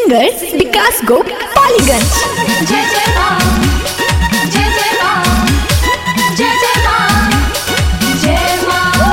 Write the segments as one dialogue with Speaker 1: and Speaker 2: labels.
Speaker 1: singer विकास गो पालीगंज
Speaker 2: जय जय मां जय जय मां जय जय मां जय मां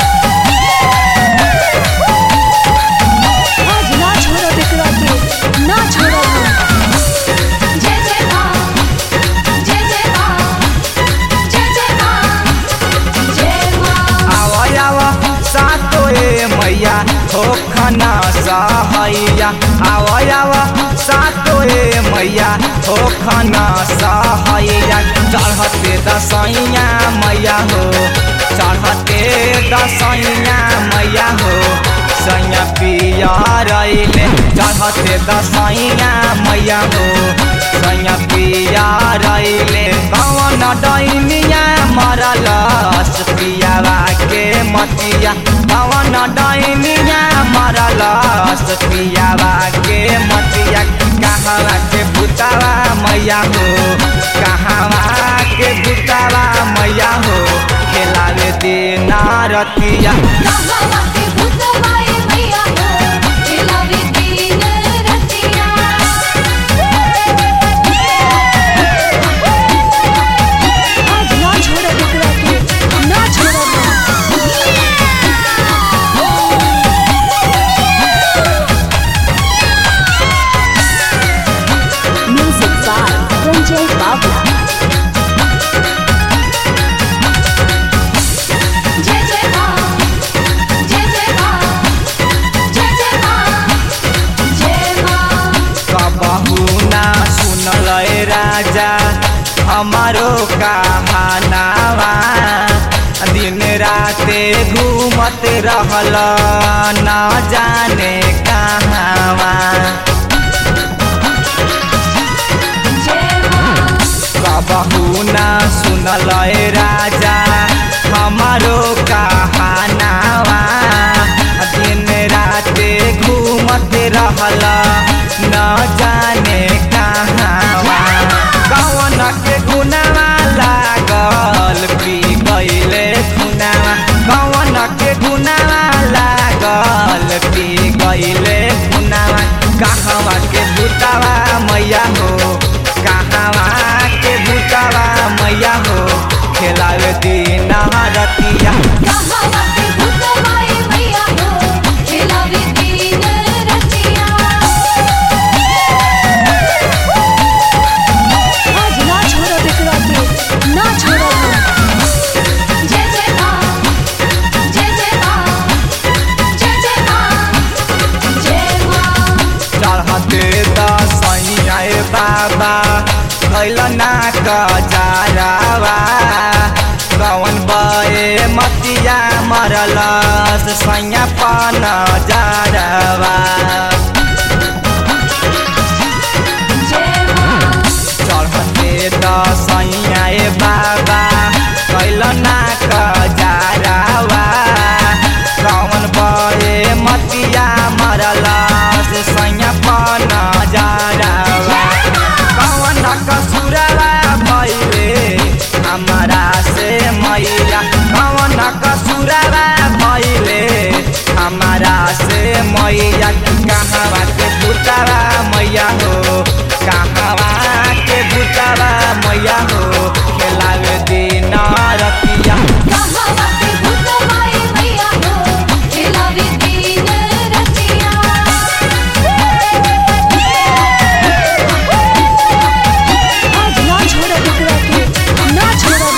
Speaker 1: आज ना छोड़ो बिकरा के ना छोड़ो
Speaker 2: जय जय मां जय जय मां जय जय मां जय मां
Speaker 3: आवा सातो ए मैया हो खना सहैया आवा सातो ए मैया हो खना सहैया चढ़ते दसैया मैया हो चढ़ते दसैया मैया हो सैया पिया रैले चढ़ते दसैया मैया हो सैया पिया रैले कौन डैनिया मरलस पियावा के मतिया कौन डैनिया मरलस पियावा के मतिया कहवा के भूतावा मैया हो कहवा के भूतावा मैया हो खेलावे देना रतिया
Speaker 2: कहावा के भूतवाए मैया हो खेलावे दिन रतिया
Speaker 1: आज ना छोड़ो बिकरा के ना छोड़ो म्यूजिक बाय संजय बाबला
Speaker 2: जय जय मां जय जय मां जय जय मां जय मां
Speaker 3: कबहू ना सुनल राजा हमारो कहानावा दिन राते घूमत रहल ना जाने कहावा
Speaker 2: जय मां
Speaker 3: कबहू ना सुनल राजा हमारो कहानावा दिन राते घूमत रहल न जाने कहावा कौन के गुनावा लागल पी गईले खुनावा कौन के गुनावा लागल पी गईले खुनावा कहवा के भूतावा मैया हो कहवा के भूतावा मैया हो खेलावे दिन रतिया
Speaker 2: कहावा के भूतवाए मैया हो खेलावे दिन रतिया
Speaker 1: आज ना छोड़ो बिकरा के ना छोड़ो
Speaker 2: जय जय मां जय जय मां जय जय मां जय मां
Speaker 3: चढ़ते दसैया बाबा कैल ना कजारावा कौन बे मतिया मरलस सैया पन जारवा
Speaker 2: जय मां
Speaker 3: चढ़ते दसैया बाबा कैल ना कजारावा कौन बे मतिया मरलस सैया पन जारवा कौन कसुरवा भैले हमारा से मैया कौन कसुरवा भैले हमारा से मैया कहवा के भूतावा मैया हो कहवा के भूतावा मैया हो खेलावे दिन रतिया
Speaker 2: कहावा के भूतवाए मैया हो खेलावे दिन रतिया
Speaker 1: आज ना छोड़ो बिकरा के ना छोड़ो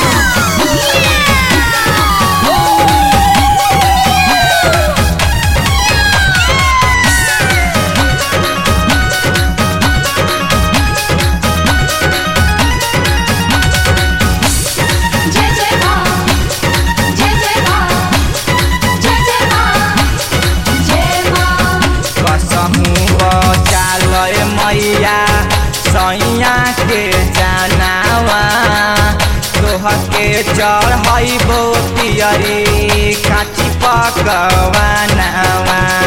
Speaker 2: जय जय मां जय जय मां जय जय मां जय मां
Speaker 3: कसहु बचाल मैया सैया के जनावा तोह के चढ़ैबो पियरी काची पकवानावा